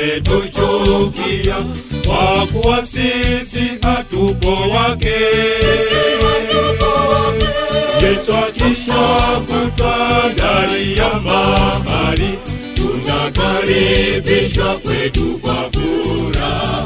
wametuchukia kwa kuwa sisi hatupo wake yesu akisha kutwa ndani ya mahali tutakaribishwa kwetu kwa furaha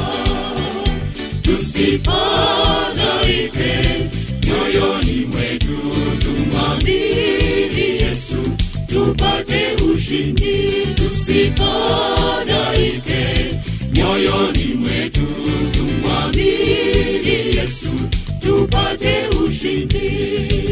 tusifadhaike moyoni mwetu tumwamini yesu tupate ushindi tusifadhaike moyoni mwetu tumwamini yesu tupate ushindi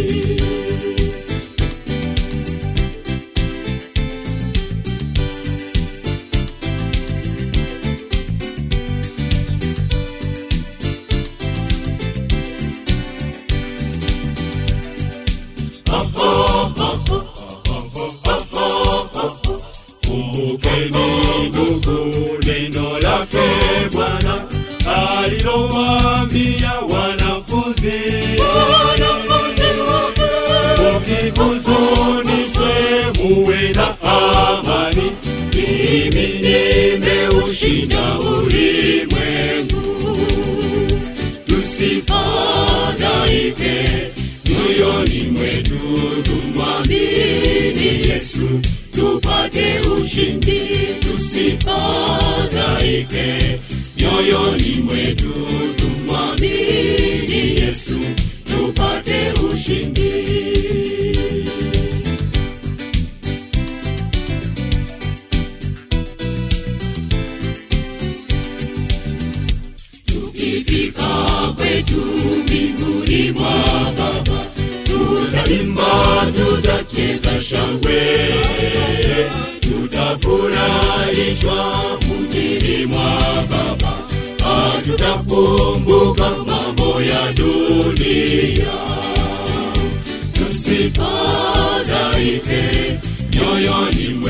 kumbukeni ndugu neno lake bwana alilowaambia wanafunzi ukihuzunishwe muwe na amani mimi nimeushinda ulimwengu tusifadhaike moyoni mwetu tumwamini yesu tupate ushindi tusifadhaike moyoni mwetu tumwamini yesu tupate ushindi tukifika kwetu mbinguni mwa baba tutaimba tutacheza shangwe tutafurahishwa mjini mwa baba hatutakumbuka mambo ya dunia tusifadhaike moyoni